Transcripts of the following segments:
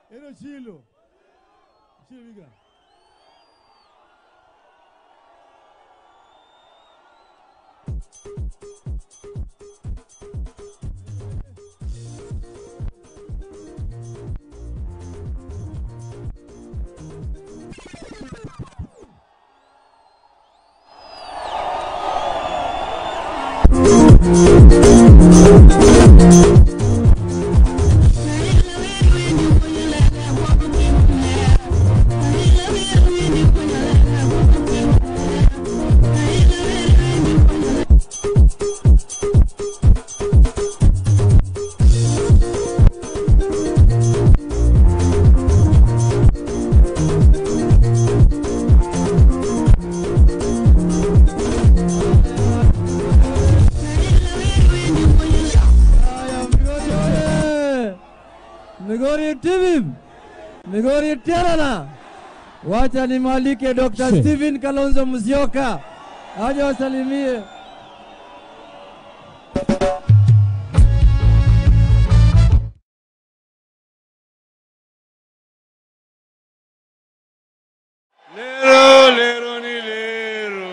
Ero Chilo. Chilo Viga. Haya, Migori oye! Migori TV, Migori Terana. Wacha nimwalike Dr. She. Steven Kalonzo Musyoka aje wasalimie. Lero, lero ni lero.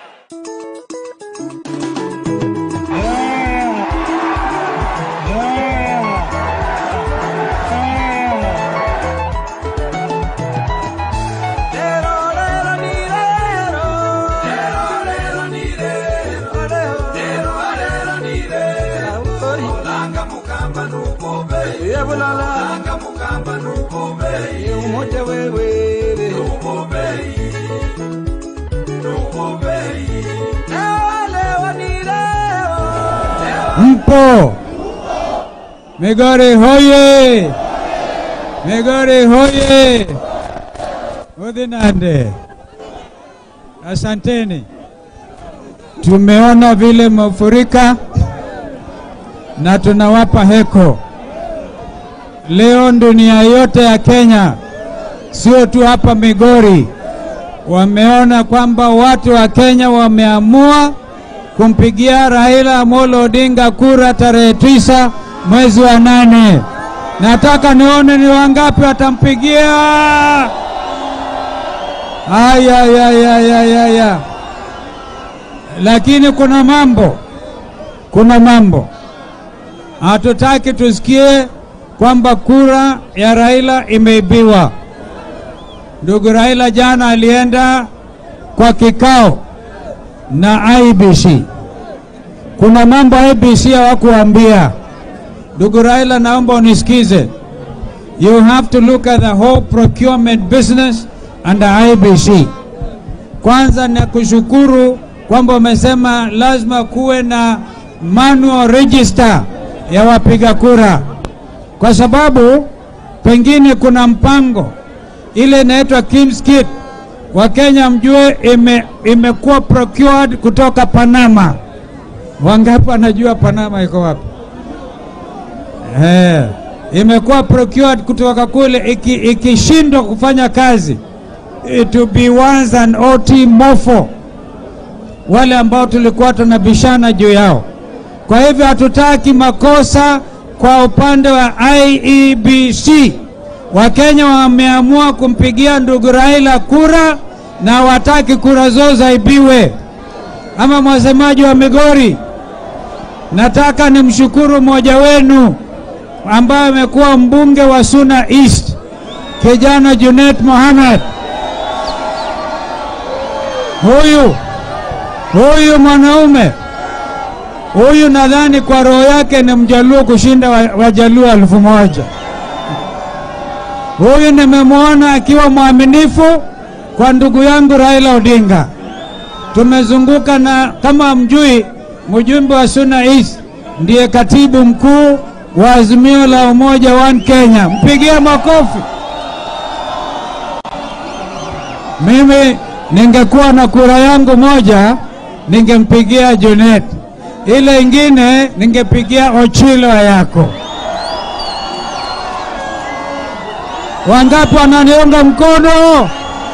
Mpo Migori hoye! Migori hoye! Udhinande, asanteni. Tumeona vile mafurika na tunawapa heko leo. Dunia yote ya Kenya, sio tu hapa Migori, wameona kwamba watu wa Kenya wameamua kumpigia Raila Amolo Odinga kura tarehe tisa mwezi wa nane. Nataka nione ni wangapi watampigia. Aya, ya, ya, ya, ya, ya. Lakini kuna mambo, kuna mambo hatutaki tusikie kwamba kura ya Raila imeibiwa. Ndugu Raila jana alienda kwa kikao na IBC. Kuna mambo IBC hawakuambia. Ndugu Raila, naomba unisikize. You have to look at the whole procurement business under IBC. Kwanza na kushukuru kwamba umesema lazima kuwe na manual register ya wapiga kura, kwa sababu pengine kuna mpango ile inaitwa Kim's Kit Wakenya mjue ime, imekuwa procured kutoka Panama. Wangapi wanajua Panama iko wapi? Eh, imekuwa procured kutoka kule, iki- ikishindwa kufanya kazi it will be once an OT mofo, wale ambao tulikuwa tunabishana juu yao. Kwa hivyo hatutaki makosa kwa upande wa IEBC. Wakenya wameamua kumpigia ndugu Raila kura na hawataki kura zao zaibiwe. Ama mwasemaji wa Migori, nataka nimshukuru mmoja wenu ambaye amekuwa mbunge wa Suna East, kijana Junet Mohamed. Huyu huyu mwanaume huyu nadhani kwa roho yake ni mjaluo kushinda wa- wajaluo elfu moja. Huyu nimemwona akiwa mwaminifu kwa ndugu yangu Raila Odinga. Tumezunguka na kama mjui, mjumbe wa Suna East ndiye katibu mkuu wa Azimio la Umoja One Kenya. Mpigie makofi. Mimi ningekuwa na kura yangu moja, ningempigia Junet, ile ingine ningepigia Ochilo yako. Wangapi wananiunga mkono?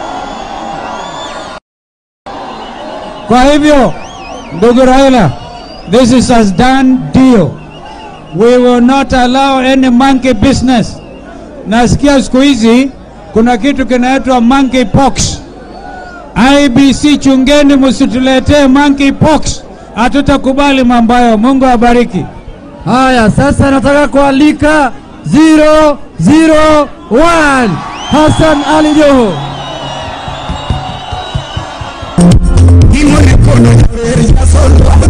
Kwa hivyo, ndugu Raila, this is a done deal. We will not allow any monkey business nasikia siku hizi kuna kitu kinaitwa monkey pox. IBC, chungeni, msituletee monkey pox. Hatutakubali mambo hayo. Mungu awabariki. Haya, sasa nataka kualika 001 Hassan Ali Joho. Imone kono ya sol